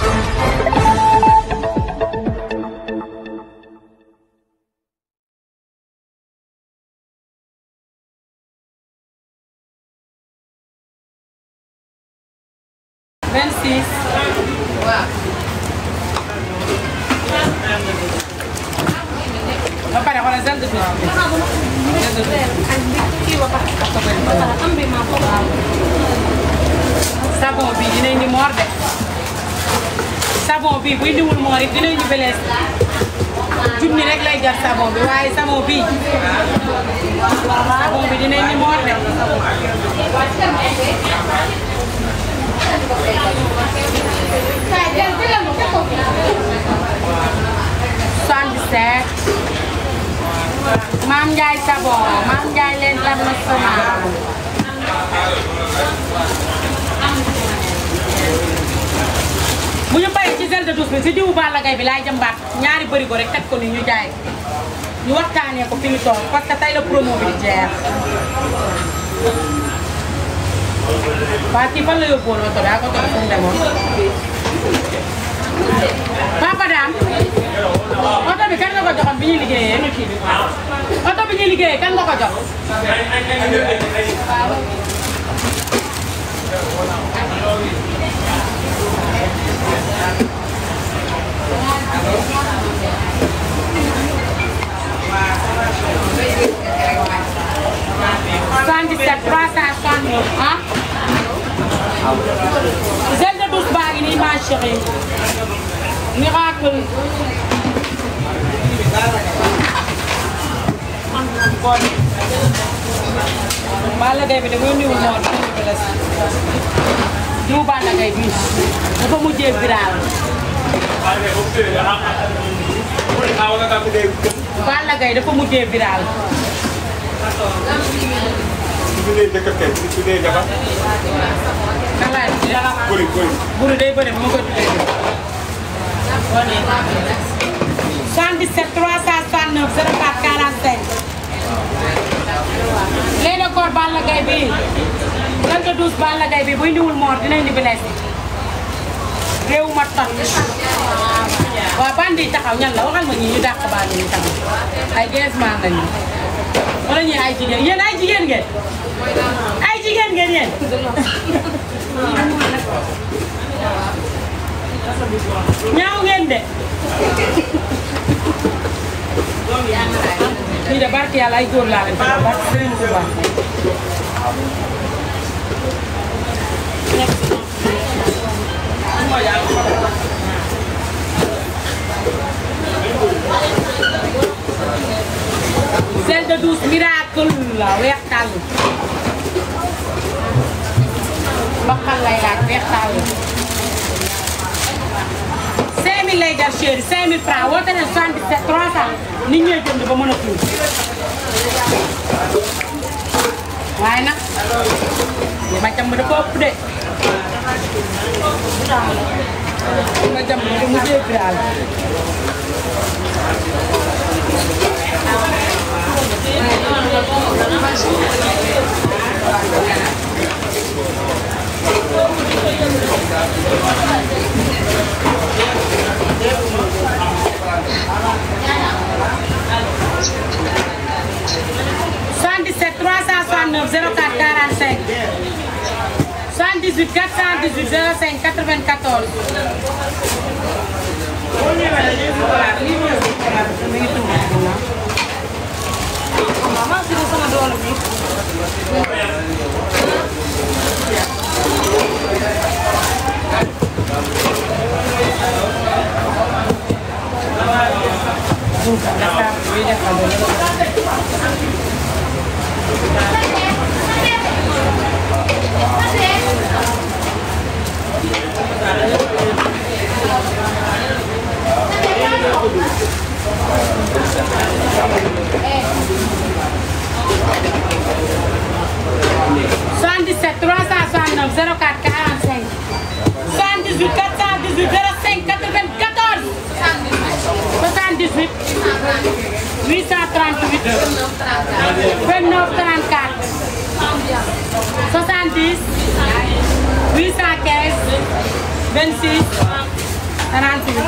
26 waaw ba pare xoolal gel de douche bi gel de douche savon bi dinañ ni moor de savon bi buy niwul moor it dinañ ñu belees junni rek lay jar savon bi waaye savon bi savon bi dinañ ni moor de soixante-dix-sept Maam Ndiaye Savon Maam Ndiaye l'international bu ñu paree ci gel de douche bi si diwu Balla Gaye bi laay jëmbaat ñaari bërigo rek teg ko ni ñu jaay ñu waxtaanee ko fi ñu toog parce que tey la promo bi di jeex waa kii fan la yóbbuwoon oto bi ak oto bi fu mu demoon Papa Dame oto bi kan nga ko joxoon bi ñuy liggéeyee oto bi ñuy liggéeyee kan nga ko jox soixante-dix-sept trois cent soixante-neuf ah gel de douche baa ngi nii ma chérie miracle Balla Gaye bi de mooy niwul moo dinañu ko les diw Balla Gaye bi dafa mujjee viral Balla Gaye dafa mujjee viral kan laay buru day bëri ma koy tuddee bi 77 369 04 45 léegi koor Balla Gaye bi lan nga douce Balla Gaye bi buy ndiwul moor dinañ di blessé réew ma toj waaw bandi yi taxaw ñan la waxal ma ñi ñu dàq bandi yi taxaw ay gees maan lañu wala ñi ay jigéen yéen ay jigéen ngeen ay jigéen ngeen yéen ñaaw ngeen de lii de barke yàlla ay góor laa leen fa barke Serigne Touba gel de douche miracle la weex tàll mbaxal lay laaj weex tàll 5000 lay jar chéri 5000 francs woote ne 77 300 nit ñooy jënd ba mën a tuur waaye nag li ma jàmm dafa ëpp de li ma jàmm dafa mujjee viral soixante-dix-sept trois cent soixante-neuf zéro quatre quarante-cinq soixante-dix-huit quatre cent dix-huit zéro cinq quatre-vingt-quatorze soixante-dix-sept trois cent soixante-neuf zéro quatre quarante-cinq soixante-dix-huit quatre cent dix-huit zéro cinq quatre-vingt-quatorze soixante-dix-huit huit cent trente-huit vingt-neuf trente-quatre soixante-dix huit cent quinze vingt-six trente huit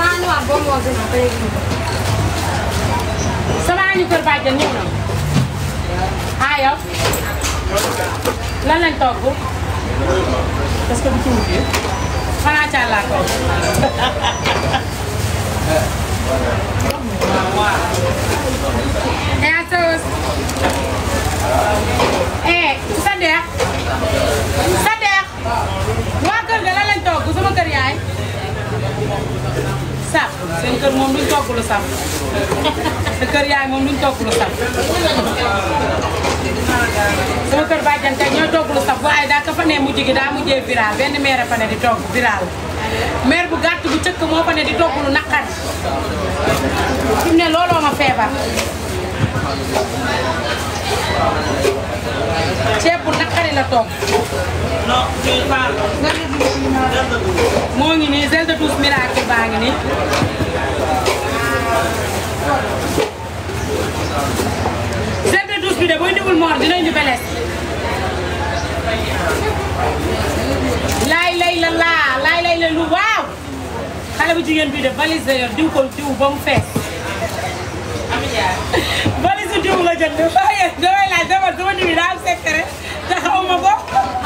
sama añu kër bàjjan ñëw na ah yow lan lañ togg parce que bu ci wutee xanaa ca laa ko eh asos eh sa deex sa deex waa kër ga lan lañ togg sama kër yaay saf seen kër moom duñ togg lu saf sa kër yaay moom duñ togg lu saf sama kër bàjjan tey ñooy togg lu saf waaye daa ka fa ne mujj gi daa mujjee viral benn maire fa ne di togg viral maire bu gàtt bu cëkk moo fa ne di togg lu naqari fi mu ne looloo ma feebar ceeb bu naqari la togg moo ngi nii gel de douche miracle baa ngi nii gel de douche bi de booy ndiwul moor dinañu beles laay lay la laa laay lay la lu waaw xale bu jigéen bii de valise la yor diw ko diw ba mu fees valise diw la jënd waaye damay laaj dama sama diw yi daa am secret te xaw ma ko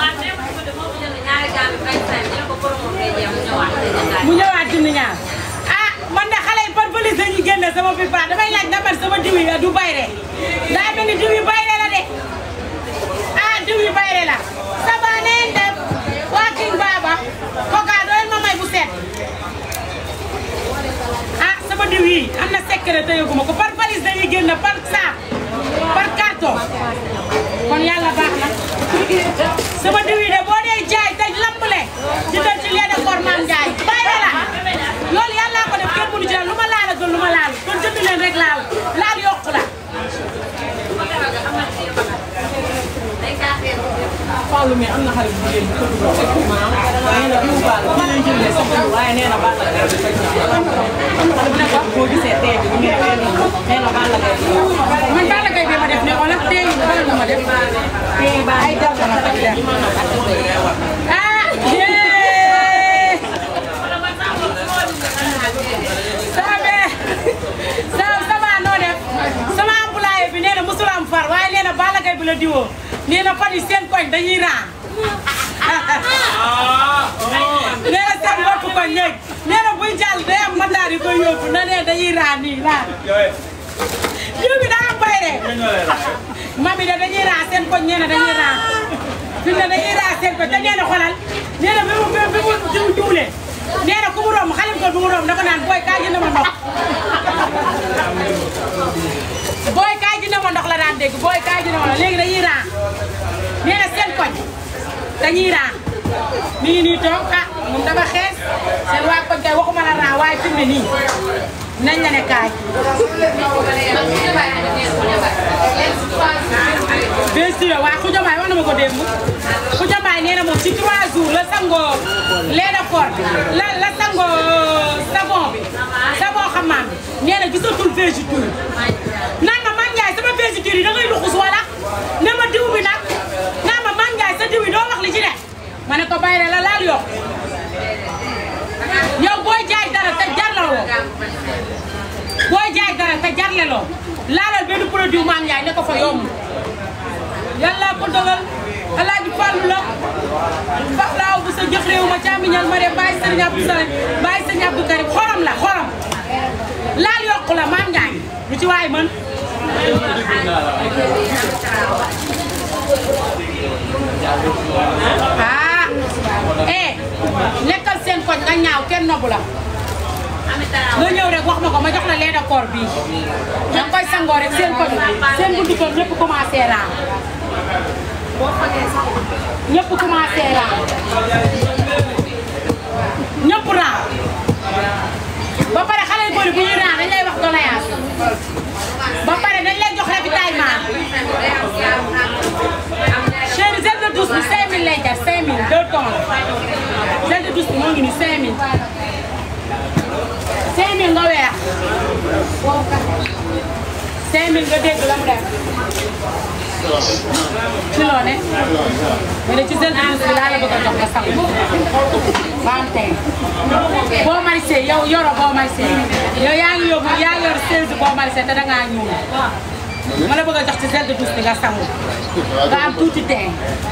mu ñëwaat jënd ñaar ah man de xale yi par valise la ñuy génne sama pipa damay laaj ndax man sama diw yi du bayre daa mel ni diw yi bayre la de ah diw yi bayre la saba neen def waa King Baba koka doyel ma may bu set ah sama diw yi am na secret te yëguma ko par valise dañuy génne par saak par carton kon yàlla baax na sama diw yi de boo dee jaay te lambale ci doon ci lee de kor maam jaay bayre la loolu yàlla ko def kenn mënu ci lu ma laal a gën lu ma laal kon jënd leen rek laal laal yokku la Fallou mais am na xale bu jigéen bu ko dugal maam nee na diw baal la dinañ jëndee sa diw waaye nee na baal la kay dafay xale bu nekk boo gisee tey bi ñu ne nee na baal la kay man Balla Gaye bi ma def ne wala tey bala na ma def tey ba ay dal dama ko def ah yee sama bee sama sama noo def sama employé bi nee na musul am far waaye nee na Balla Gaye bi la diwoo nee na fan yi seen koñ dañuy raa nee na seen bopp koñ léegi nee na buy jàll day am mataar yu koy yóbbu na nee dañuy raa nii raa diw bi daa am bayre mami de dañuy raa seen koñ nee na dañuy raa fi mu ne dañuy raa seen koñ te nee na xolal nee na bi mu bi mu diw diwlee nee na ku mu romb xale ko bu mu romb da ko naan booy kaay jënd ma ndox booy kaay jënd ma ndox la daan dégg booy kaay jënd ma ndox léegi dañuy raa nee na seen koñ dañuy raa mi ngi nii toog ah moom dafa xees seen waa koñ kay waxuma la raa waaye fi mu ne nii nañ la ne kaay bien sûr waaye Khoudia Mbaye wax na ma ko démb Khoudia Mbaye nee na moom ci 3 jours la sangoo lait de corps la la sangoo savon bi savon xamaam bi nee na gisatul végéture naan ma man Ndiaye sama végéture yi da ngay luxus wala ne ma diw bi nag naan ma man Ndiaye sa diw yi doo wax li ci ne ma ne ko bàyyi la laal yokk yow booy jaay dara te jarlaloo booy jaay dara te jarleloo laalal benn produit maam Ndiaye ne ko fa yomb yàlla ko dogal alaaji Fallu la Falaaw bu sa jox réew ma càmmiñal ma de bàyyi sëriñ Abdou Salim bàyyi sëriñ Abdou Karim xorom la xorom laal yokku la maam Ndiaye lu ci waay mën ah eh lekkal seen koñ nga ñaaw kenn nobu la nga ñëw rek wax ma ko ma jox la lait de corps bii da nga koy sangoo rek seen koñ seen buntu kër ñëpp commencé raam ñëpp commencé raam ñëpp raam ba pare xale yu bëri bu ñuy raam dañ lay wax doléance ba pare dañ lay jox ravitaillement chéri gel de douche bi 5000 lay jar 5000 deux tonnes gel de douche bi moo ngi nii 5000 5000 nga weex 5000 nga dégg la mu def ci loo ne mais ne ci gel de douche bi laa la bëgg a jox nga sangu ba am tey boo marisé yow yoro boo marisé yow yaa ngi yóbbu yaa yor 16 boo marisé te dangaa ñuul ma la bëgg a jox ci gel de douche bi nga sangu nga am tuuti teen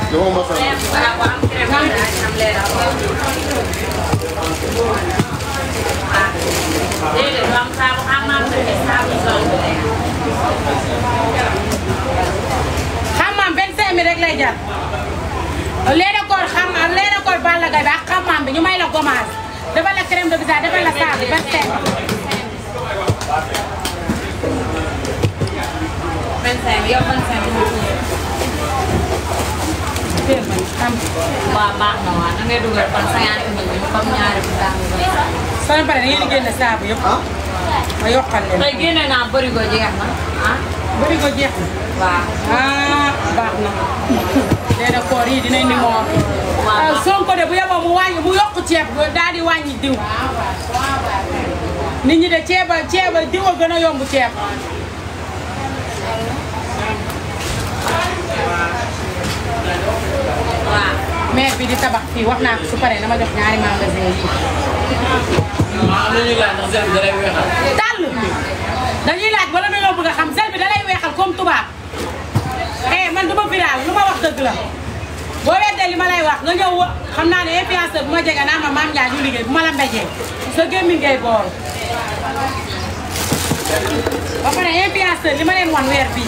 xamam 25 000 rek lay jar leena koor xam leena koor Balla Gaye bi ak xamam bi ñu may la gommage defal la crème de visage defal la saabu 25 téel ma ni xam waaw baax na waaw da ngay dugal kon cinquante mille bi comme ñaari bu tàng ba. soo leen paree da ngeen di génne saabu yëpp ma yokkal leen tey génne naa bërigo jeex na ah bëri ko jeex na waaw. ah baax na leena koor yi dinañ ni moom waaw. Sonko de bu yeboo mu wàññi mu yokk ceeb daal di wàññi diw nit ñi de ceeba ceeba diw a gën a yomb ceeb waaw. maire bi di tabax fii wax naa ko su paree dama jox ñaari magasin yi am na ñuy laaj ndax sel bi da lay weexal. tàll dañuy laaj wala dañoo bëgg a xam sel bi da lay weexal comme tubaab eh man duma viral lu ma wax dëgg la boo weddee li ma lay wax nga ñëw wa xam naa ne influenceur bu ma jege naa ma maam Ndiaye ñu liggéey bu ma la mbéjee sa gémmiñ ngay bool ba pare influenceur li ma leen wan weer bii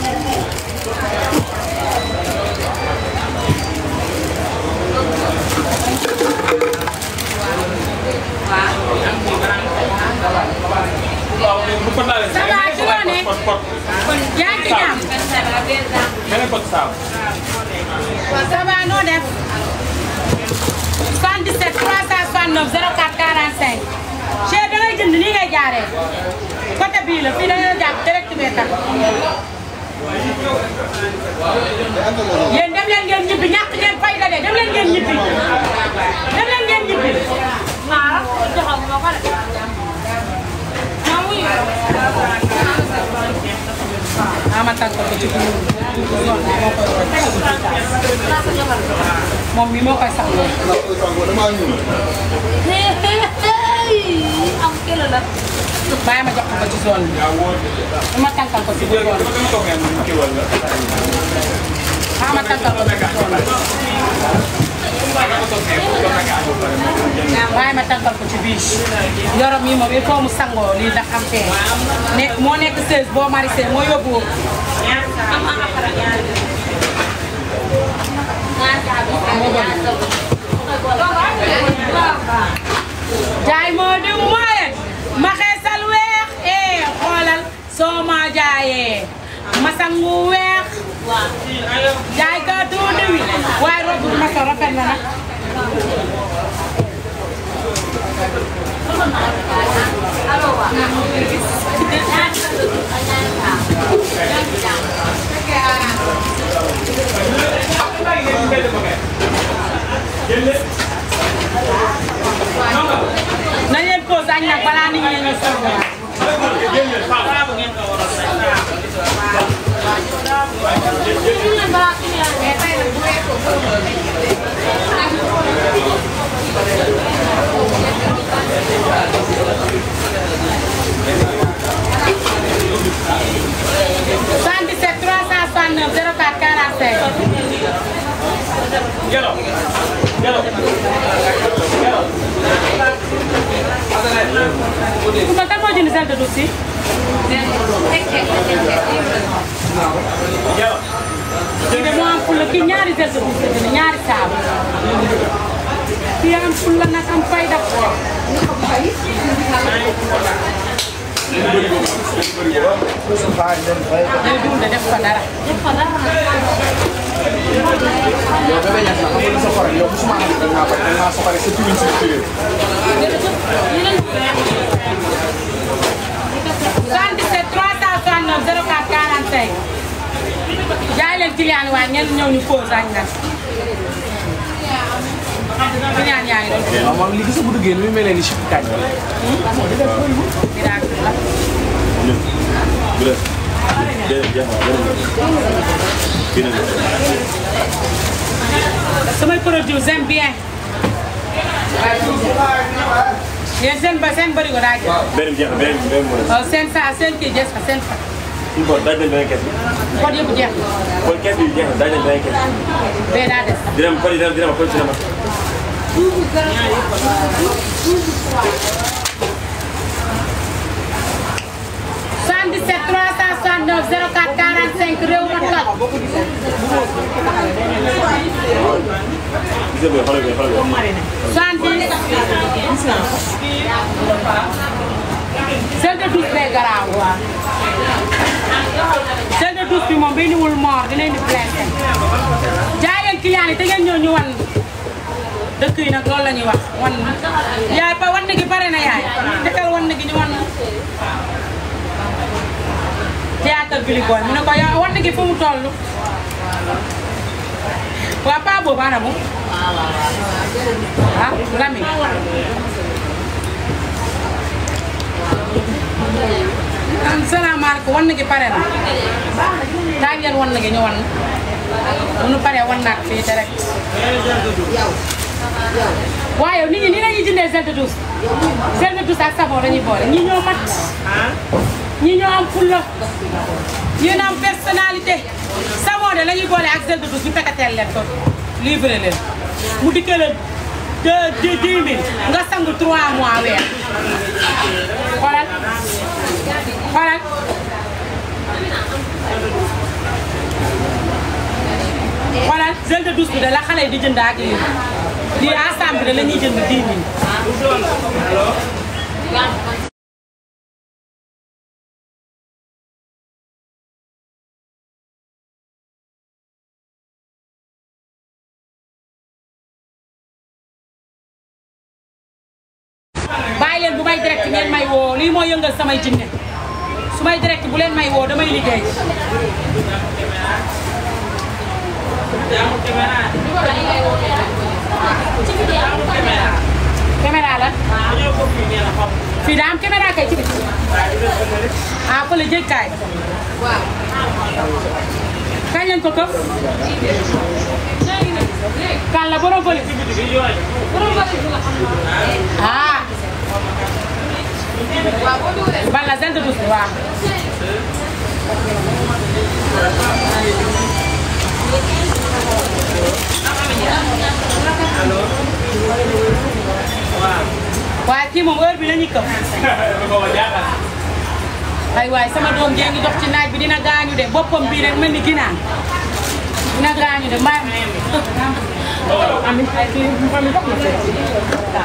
waaw bu ko laalee. Ça va, ci loo ne? pot pot yaa ngi ci jàmm beneen pot saabu. ça va noo def 77 369 04 45 Cheikh da ngay jënd nii ngay jaaree côté bii la fii da ngay jàpp direct bee tax yéen dem leen ngeen ñibbi ñàkk ngeen fayda de dem leen ngeen ñibbi dem leen ngeen ñibbi xaaral joxagu ma ko de. ah ma tànk ko ci biir zone bi moo koy moom mi moo koy sangoo am kilo la. bàyyi ma jox ko ci zone bi ma tànkal ko ci biir zone bi dama toog ngeen mu kii wala. ah ma tànkal ko ci biir zone bi dama toog ngeen mu doon nga ànd ba pare mu jënd. waaye ma tànkal ko ci biir yorom yi moom il faut mu sangoo lii ndax am fee nekk moo nekk 16 boo marisé moo yóbbu jaay moo diw mooy ma xeesal weex eh xoolal soo ma jaayee ma sangu weex jaay ka tuuti wi waaye robe bi ma sol rafet na nag nañ leen pause añ nag balaa nit ñi ñu sonn soixante-dix-sept trois cent soixante-neuf zéro quatre quarante-cinq Yellow. Yellow. Yellow. Koumba kan moo jënd sel de douche yi Yellow. kii de moo am fulla kii ñaari sel de douche la jënd ñaari saabu kii am fulla nag am fayda day dund def ko dara yow bébé ñax na xam nga lu sa xorom yow musuma xam da ngaa bañ da ngaa soxale sa turin si turin 77 369 04 45 jaay leen client yi waaye ñenn ñëw ñu pause añ nag client yaa ngi doon waaw moom li gis bu duggee ni muy mel ni chip kañ miracle la Déedéet jeex na beneen bi. Beneen bi. samay produit j'aime bien yéen seen ba seen bëri ko daa jël Beneen bi jeex na beneen bi beneen bi moo des. waaw seen saa seen kii jeex na seen fa Suñu bopp daaj nañ beneen kees bi. code yëpp jeex na kon kees bi jeex na daaj nañ beneen kees bi. bee daa des dina am kon dina dina ma kon dina ma. 77 369 04 45 réew ma toj Gis nga bi xoolal bi xoolal bi. 70 sel de douche bee garaaw sel de douche bi moom bi niwul moor dina indi plainte jaay leen client yi te ngeen ñëw ñu wan dëkk yi nag loolu la ñuy wax wan yaay pa wan gi pare na yaay defal wan gi ñu wan théâtre bi li boy mu ne ko yow wan gi fu mu toll waa pa boobu ana mu ah Lamine am salaamaaleykum wan gi pare na daa ngeen wan gi ñu wan bu nu paree wan naat fii direct waaye nit ñi ni lañuy jëndee gel de douche gel de douche ak savon dañuy boole ñi ñoo mat ñi ñoo am fulla ñi ñoo am personnalité savon de lañuy boole ak gel de douche ñu fekkateel leen ko livré leen mu dikkee la deux deux dix mille nga sangu trois mois weer xoolal xoolal xoolal gel de douche bi de la xale yi di jënd ak lii lii ensemble de la ñuy jënd dix mille bàyyi leen bu may direct ngeen may woo lii moo yëngal samay jinne su may direct bu leen may woo damay liggéey caméra la fii daa am caméra kay ci biti ah fële jégkaay kañ lañ ko këf kan la borom fële ah bala zel de douce waaw waaye kii moom heure bi la ñuy këf ay waay sama doom jee ngi dox ci naaj bi dina gaañu de boppam bii rek mel ni ginaan dina gaañu de mbaa ami ay kii ami dox na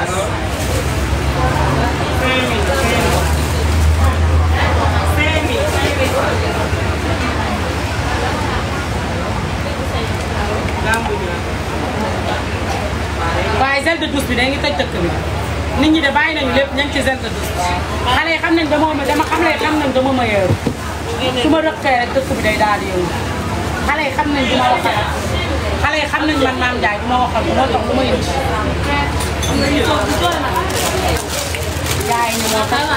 waaye gel de douche bi day ngi toj dëkk bi nit ñi de bàyyi nañu lépp ña ngi ci gel de douche xale yi xam nañ dama ma dama xam ne xam nañ dama ma yeewu su ma rëkkee rek dëkk bi day daal di yëngu xale yi xam nañ du ma waxal xale yi xam nañ man maam Ndiaye du ma waxal moo tax du ma yëngu jaay ñu moo tax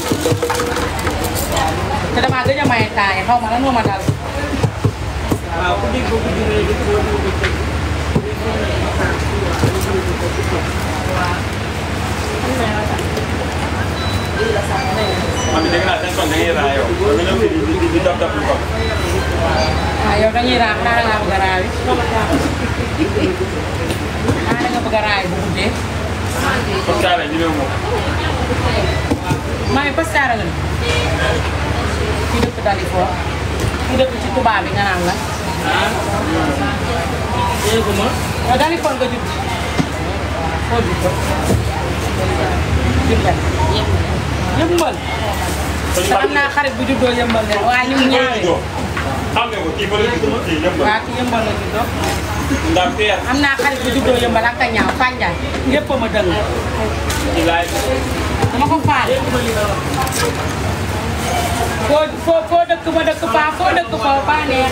te damaa gëj a maye taay xaw ma lan moo ma dal waaw ku dégg ko guddi rek di ko déglu bëccëg. Mami dégg naa seen son da ngay raayoo. nga ñëw fii di di di dab dab lu ko. waaw yow dañuy raam xaaral ngaa bëgg a raawi xaaral nga bëgg a raawi bu guddee Parce que daal ñu ne moom. maa ngi postaara nga kii dëkk Dalifort kii dëkk ci tubaab bi nga naan la déggu ma. yow Dalifort nga judd foo judd juddal yëmbal te am naa xarit bu juddoo yëmbal de waaye ni mu ñaawee xam nga ko kii ba la juddoo kii ñëpp la. waaw ki yëmbal la juddoo ndax peer. am naa xarit bu juddoo yëmbal ak ka ñaaw Fanjaay lépp a ma dëng ci laay. dama ko faale foo foo foo dëkk ma dëkk faa foo dëkk foo faa neex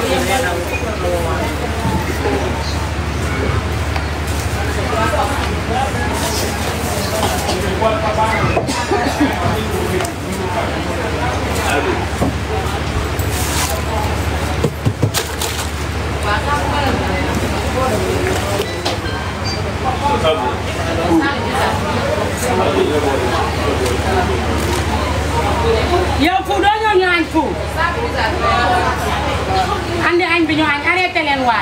andi añ bi ñu añ arrêté leen waay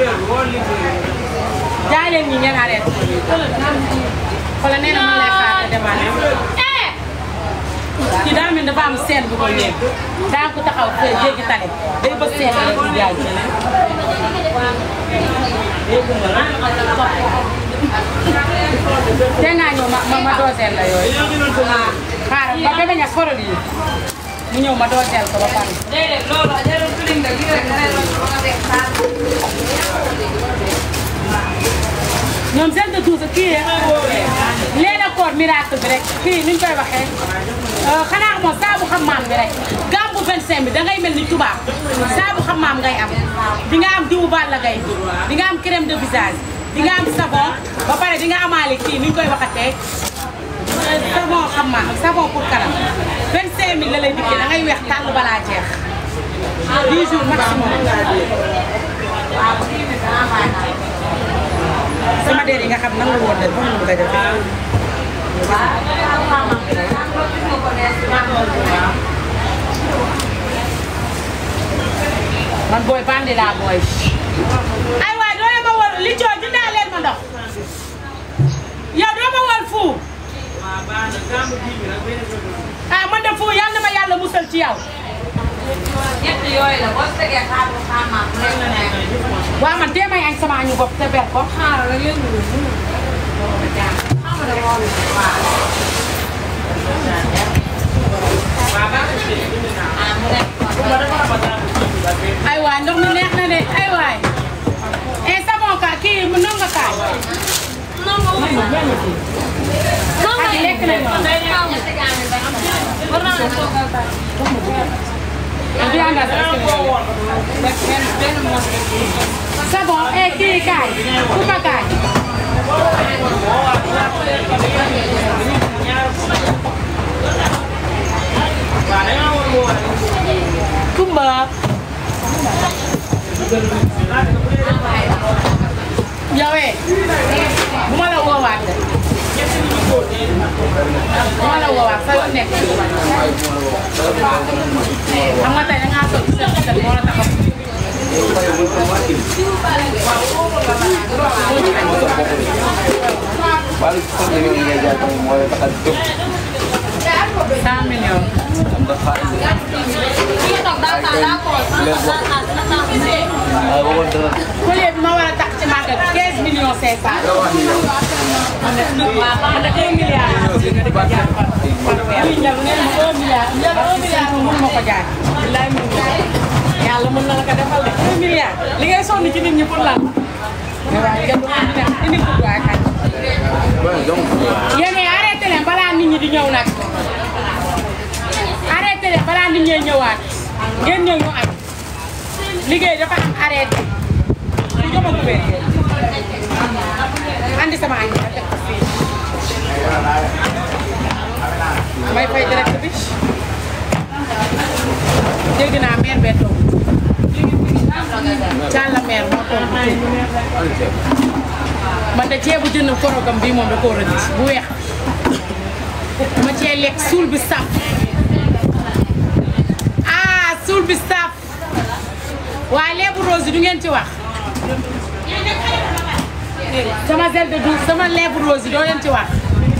jaay leen ñi ngeen arrêté xoolal nee na man lay xaar te demaat kii daa mel ni dafa am seen bu ko nekk daa ko taxaw fee jéggi tale day ba seen la di jaay te ngaa ñëw ma ma ma dooteel la yooyu xaaral ba bébé ña forol yi mu ñëw ma dooteel ko ba pare déedéet loolu jarul filim de lii rek nga ne la ba nga def xaar. ñoom seen de douze kii leen a koor miracle bi rek kii ni ñu koy waxee xanaa moom saabu xam-maam bi rek gàmbu 25 bi dangay mel ni tubaab saabu xam-maam ngay am di nga am diwu Balla Gaye di nga am crème de visage di nga am savon ba pare di nga amaale kii ni ñu koy waxatee savon xam-maam savon pour kanam 25 000 la lay dikkee da ngay weex tàll balaa jeex 10 jours maximum. sama dér yi nga xam nan la woon de moom la bëgg a def man booy bandi laa booy ay waay doo leen ma wol li coo dinaa leen ma ndox yow doo ma wol fu ah man de fu yal na ma yàlla musal ci yow ñett yooyu la boo tegee xaar bu xaar maam rek la nekk. waaw man tee may añ sama añu bopp te ber ko xaaral rek yëngu lu mu. xam nga moom waaw. ah mu nekk ay waay ndox mi neex na de ay waay eh savon ka kii mu nonga kaay ak lekk nañu bi anda savon eh kii kaay kuba kaay kumba yow eh bu ma la woowaat de bu ma la woowaat sa yoon nekk xam nga tey da ngaa toog sa sa moo la tax a Balik sa kanya yung ngay dyan mo yung takadtok. 100 millions Ang dakaan. kii toog daa taa daa ko daa taa daa taa Ah, wawag na. collier bi ma war a tax ci màggal 15 millions 500 waaw man de 1 milliard nga di ko jaay par par weer lii njël nee na 1 milliard njël 1 milliard moom mun ma ko jaay bilaay mun ma yàlla mën na la ko defal de 1 milliard li ngay sonn ci nit ñi pour lan waaw ngeen du indi indi ko waay kañ Well, don't. yéen arrêté leen balaa nit ñi di ñëw nag arrêté leen balaa nit ñee ñëwaat ngeen ñëw ñu añ liggéey dafa am arrêté ñu jox ma kubéer andi sama añ ma teg ko fii may fay direct bi dégg naa mère bee toog Càlla mère moo toog man de ceebu jënd korogam bii moom da koo rëdd bu weex ma cee lekk suul bi saf ah suul bi saf waaye leebu rose yi du ngeen ci wax sama gel de douce sama leebu rose yi doo leen ci wax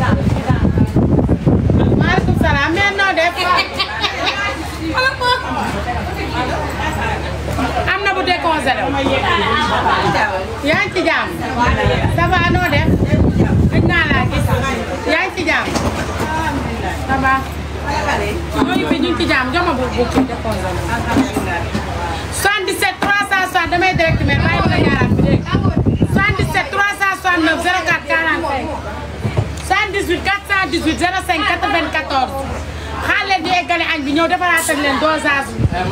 maaleykum salaam mais noo def am na bu décongelé yaa ngi ci jàmm ça va noo def gëj naa laa gis yaa ngi ci jàmm ça va ñoo ngi fi ñu ngi ci jàmm jox ma bu bu kii décongelé 77 360 damay direct mais bàyyi ma la jaaraat bi dégg 77 369 04 45 78 418 05 94 xaar leen di eggale añ bi ñëw defaraatal leen dosage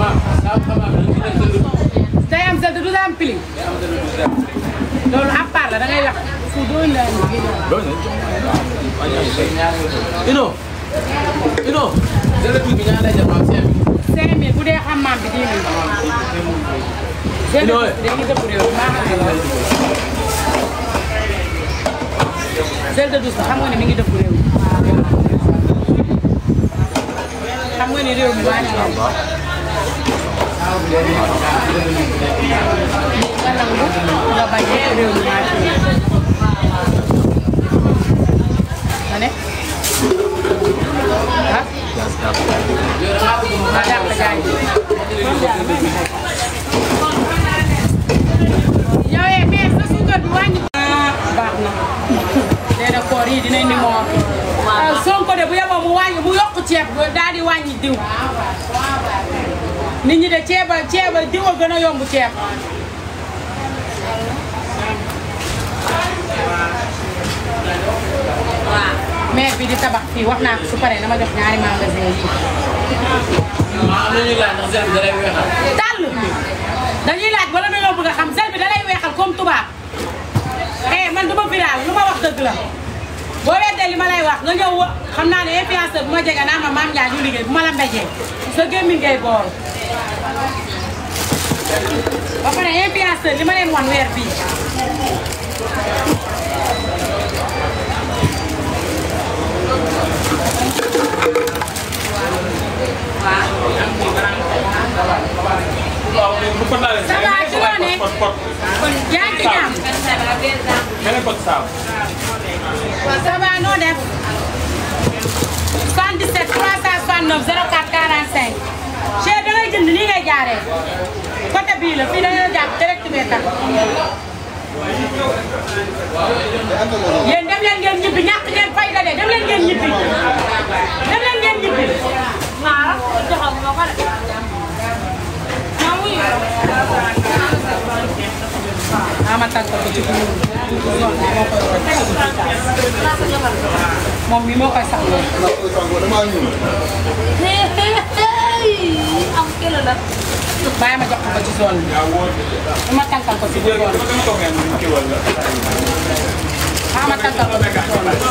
bi day am sel te du am pili loolu à part la da ngay wax fu doon la Ino. Ino. Dala tuuti ñaan lay jëm am seen. 5000 bu dee xam maam bi 10 000 Ino, eh. dañuy dëpp réew maa xam ne loolu sel de douce xam nga ne mi ngi dëpp réew xam nga ni réew mi waa ci nga nangu nga bañ a réew mi maa fi nga ne ah maa dàq jaay yow eh mais sa suukar bi wàññi baax na nee na koor yi dinañ ni moo Sonko de bu yeboo mu wàññi mu yokk ceeb daal di wàññi diw nit ñi de ceeba ceeba diw a gën a yomb ceeb maire bi di tabax fii wax naa ko su paree dama jox ñaari magasin yi tàll dañuy laaj wala dañoo bëgg a xam sel bi da lay weexal comme tubaab eh man du ma viral lu ma wax dëgg la boo weddee li ma lay wax nga ñëw wa xam naa ne influenceur bu ma jege naa ma maam Ndiaye ñu liggéey bu ma la mbéjee sa gémmiñ ngay bool ba pare influenceur li ma leen wan weer bii bu ko laalee. Ça va, ci loo ne? pot pot yaa ngi ci jàmm beneen pot saabu. ça va noo def 77 369 04 45 Cheikh da ngay jënd nii ngay jaaree côté bii la fii da ngay jàpp direct bee tax yéen dem leen ngeen ñibbi ñàkk ngeen fayda de dem leen ngeen ñibbi dem leen ngeen ñibbi Maa joxoon ma ko de. Maa wuyu. ama tànk ko ci biir zone bi moo koy moom mi moo koy sangoo am kilo la. bàyyi ma jox ko ci zone bi ma tànkal ko ci biir zone bi dama toog ngeen ñu kii wala. ama tànkal ko ci zone bi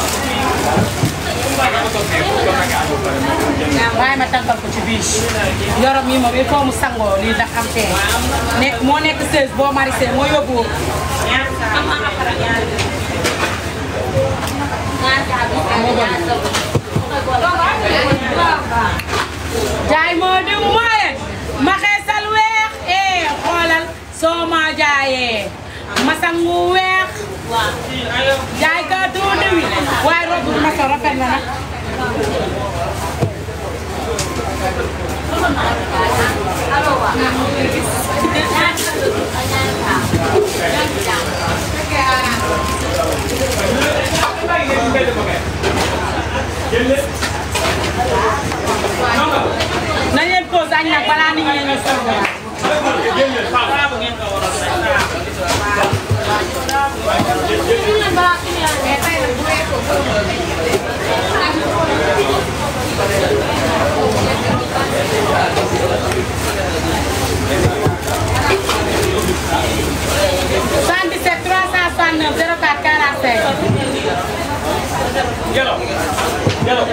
bàyyi ma tànkal ko ci biir yorom yi moom il faut mu sangoo lii ndax am tee nekk moo nekk 16 boo marisé moo yóbbu jaay moo diw mooyen ma xeesal weex eh xoolal soo ma jaayee ma sangu weex jaay ka tuuti wi waaye robu bi ma so rafet na nag nañ leen pause añ nag balaa nit ñi ñu sonn soixante-dix-sept trois cent soixante-neuf zéro quatre quarante-cinq Yellow. Yellow.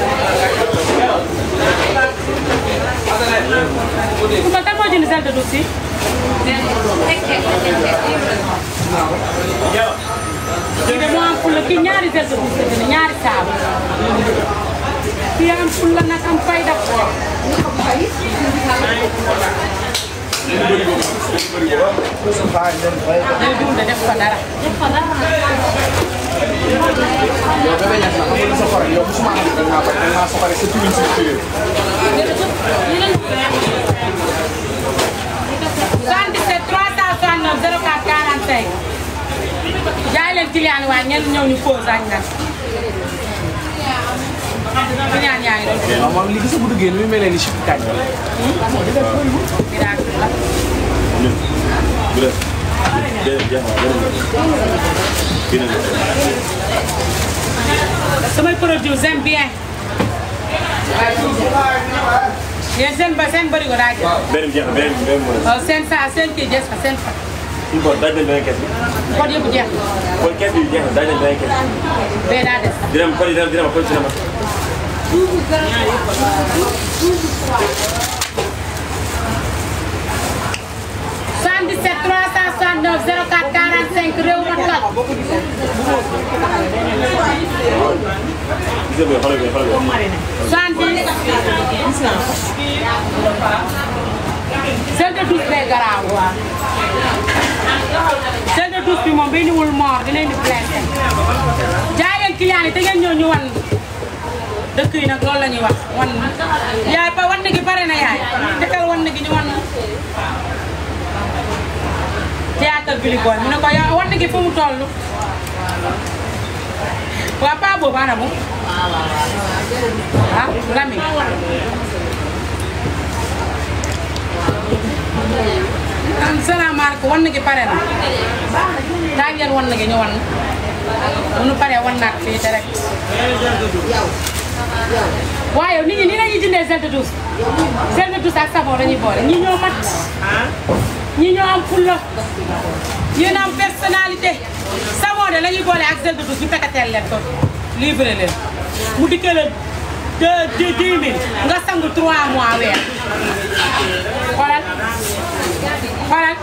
Kumba kan moo jënd sel de douce yi Yellow. kii de moo am fulla kii ñaari sel de douce la jënd ñaari saabu kii am fulla nag am fayda day dund def ko dara yow bébé ñax na xam nga sa xarit yow musuma xam da ngaa bañ da ngaa soxare sa turin si turin 77 369 04 45 jaay leen client yi waaye ñenn ñëw ñu pause añ nag client yaa ngi doon waaw moom li gis bu duggee ni mu mel ni chip kañ miracle la samay produit j'aime bien yéen seen ba seen bëri ko daa jël beneen jeex na beneen beneen moo des. waaw seen saa seen kii jeex na seen fa suñu bopp daaj nañ beneen kees bi. code yëpp jeex na kon kees bi jeex na daaj nañ beneen kees bi. bee daa des dina am kon dina dina am kon dina am. 77 369 04 45 réew ma toj gis nga xoolal bi xoolal bi. 70 sel de douce bee garaaw sel de douce bi moom bi niwul moor dina indi blessé jaay leen client yi te ngeen ñëw ñu wan dëkk yi nag loolu la ñuy wax wan yaay pa wan gi pare na yaay dëkkal wan gi ñu wan théâtre bi li booy mu ne ko yow wan gi fu mu toll waa pa boobu ana mu ah Lami am salaamaaleykum wan gi pare na daa ngeen wan gi ñu wan bu nu paree wan naat fii direct waaye nit ñi ni lañuy jëndee gel de douche gel de douche ak savon dañuy boole ñi ñoo mat ñi ñoo am fulla yéen am personnalité savon de lañuy boole ak gel de douche ñu fekkateel leen ko livré leen mu dikkee la deux deux dix mille nga sangu trois mois weer xoolal xoolal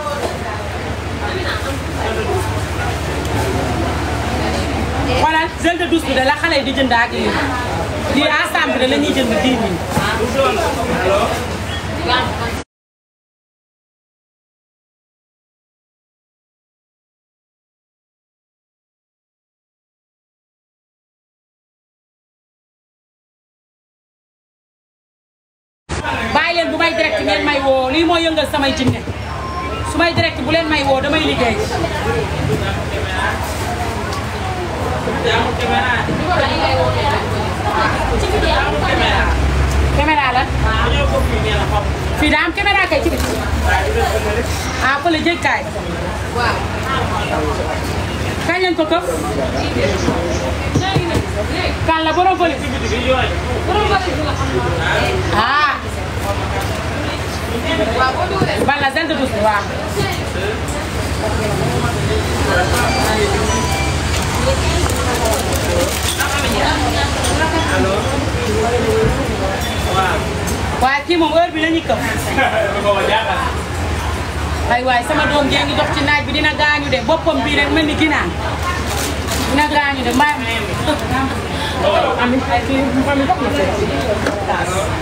xoolal gel de douche bi de la xale yi di jënd ak lii lii ensemble de la ñuy jënd dix mille bàyyi leen bu may direct ngeen may woo lii moo yëngal samay jinne su may direct bu leen may woo damay liggéey caméra la fii daa am caméra kay ci biti ah fële jégkaay kañ leen ko këf kan la borom fële ah bala zel de douce waaw waaye kii moom heure bi la ñuy këf ay waay sama doom jee ngi dox ci naaj bi dina gaañu de boppam bii rek mel ni ginaan dina gaañu de mbaa ami ay kii ami dox na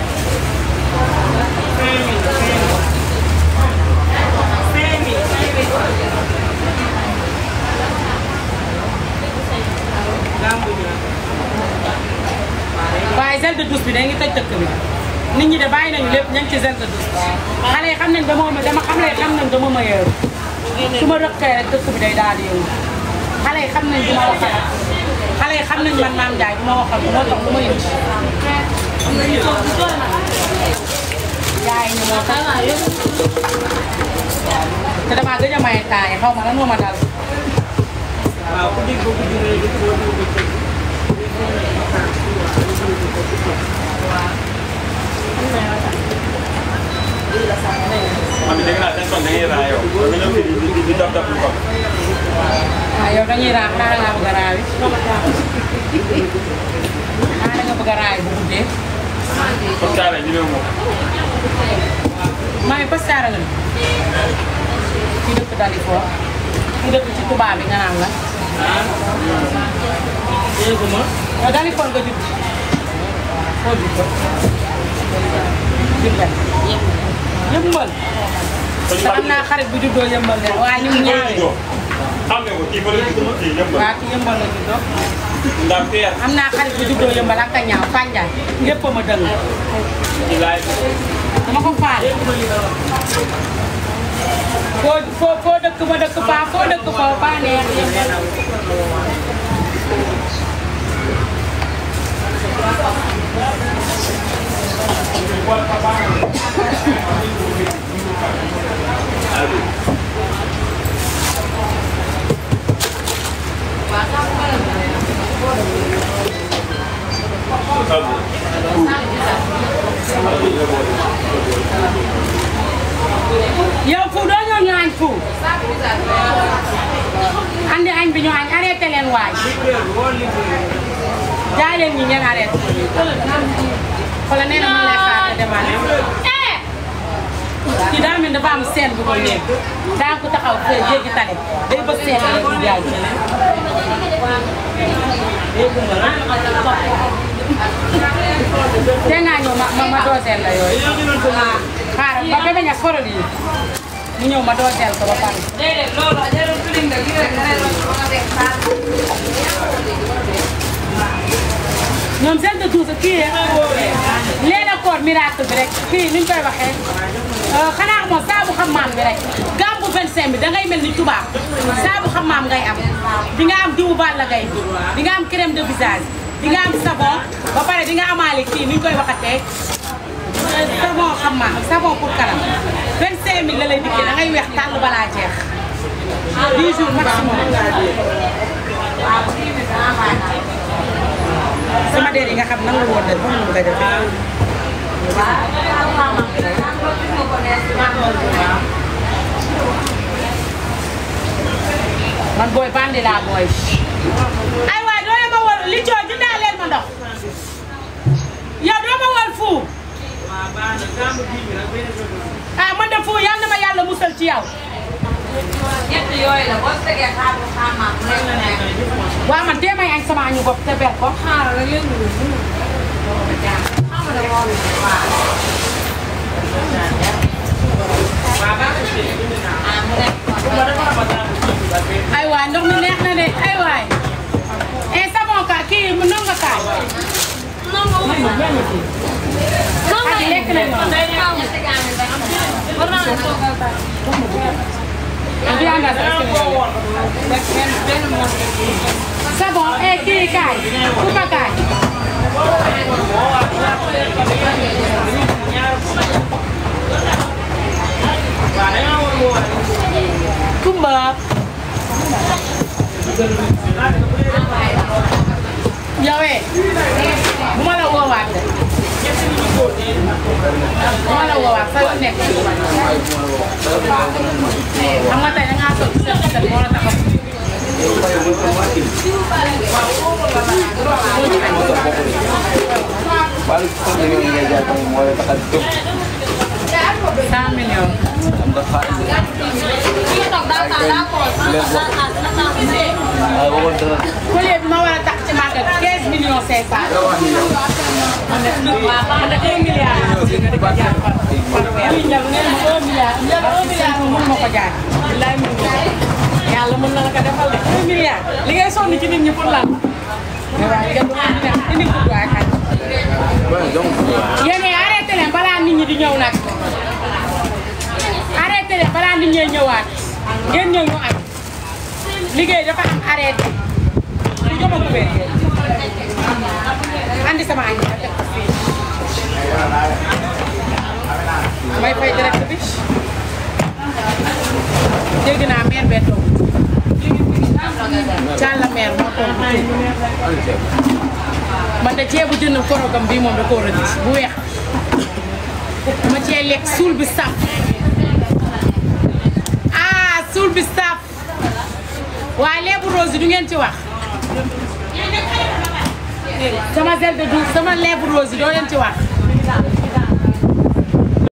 waaye gel de douche bi day ngi tëj dëkk bi nit ñi de bàyyi nañu lépp ña ngi ci gel de douche xale yi xam nañ dama ma dama xale yi xam nañ dama ma yeeru su ma rëkkee rek dëkk bi day daal di yëngu xale yi xam nañ du ma waxal xale yi xam nañ man maam Ndiaye du ma waxal moo tax du ma yëngu jaay ñu moo tax te damaa gëj a maye temps yi xaw ma lan moo ma dal Am na dégg naa seen tool da ngay raayoo. Nga ñëw fii di di di dab dab lu ko. waaw yow dañuy raam xaaral ngaa bëgg a raawi xaaral nga bëgg a raawi bu guddee Comme ça rek ñu ne moom. maa ngi pastaara nga kii dëkk dali foo kii dëkk ci tubaab bi nga naan la yow dali foo nga judd foo judd juddal yëmbal te xam naa xarit bu juddoo yëmbal de waaye ñu Kii ñaawee juddoo. Xam nga ko kii fa la juddoo kii ñëpp. waaw ki yëmbal la juddoo Ndax teer. am naa xarit bu juddoo yëmbal ak a ñaaw fànjaay lépp a ma dëng Ci laay. dama ko faale foo foo foo dëkk ma dëkk faa foo dëkk foo faa neex yow fu doo ñëw ñu añ fu andi añ bi ñu añ arrêté leen waay jaay leen ñi ngeen arrêté xoolal nee na mu lay xaar te demal kii daa mel dafa am seen bu ko nekk daa ko taxaw fee jéggi tale day bëgg seen rek di jaay te naa ñëw ma ma ma dooseel la yooyu xaaral ba bébé ña forol yi mu ñëw ma dooteel ko ba pare déedéet loolu jarul tulim nga lii rek nga ne la nga def saa ñoom seen de douze kii leen a koor miracle bi rek kii ni ñu koy waxee xanaa moom saabu xam maam bi rek gàmbu 25 bi da ngay mel ni tubaab saabu xam maam ngay am di nga am diwu Balla Gaye di nga am crème de visage di nga am savon ba pare di nga amaale kii ni ñu koy waxatee savon xam maam savon pour kanam 25 000 la lay dikkee da ngay weex tàll balaa jeex 10 jours maximum sama dér yi nga xam nan la woon de moom nga defee man booy bandi laa booy ay waay doo ma wol li coo jundaa leen ma ndox yow doo ma wol fu ah man de fu yal na ma yàlla musal ci yow ñett yooyu la boo tegee xaaru xaamaam rek la nekk. waaw man tee may añ sama añu bopp te ber ko xaaral rek yëngu lu mu xaaral rek moo lu waaw. ah mu nekk ay waay ndox mi neex na de ay waay eh savon ka kii mu nong nga kaay Xadi lekk nañ ma vianda savon eh kii kaay kupa kaay kumba yow eh bu ma la woowaat de bu ma la woowaat sa yoon nekk xam nga tey da ngaa toog sa sa moo la tax a Balik ko na yung nangyayari ng mga takadtok. 100 millions Ang dakaan. kii toog daa taa daa ko Ah, wawag na. collier bi ma war a tax ci màggal 15 millions 500 waaw man de 1 milliard lii njël nee na 1 milliard njël 1 milliard mun ma ko jaay billaay mun ma ko yàlla mën na la ko defal de 1 milliard li ngay sonn ci nit ñi pour lan waaw ngeen du ma neex indi ko waay xaj Bueno, donc, yéen arrêté leen balaa nit ñi di ñëw nag arrêté leen balaa nit ñee ñëwaat ngeen ñëw ñu añ liggéey dafa am arrêté ñu jox ma kubéer andi sama añ ma teg ko fii may fay direct bi dégg naa mère bee toog Càlla mère moo toog man de ceebu jënd korogam bii moom da koo rëdd bu weex ma cee lekk suul bi saf ah suul bi saf waaye leebu rose du ngeen ci wax sama gel de douche sama leebu rose doo leen ci wax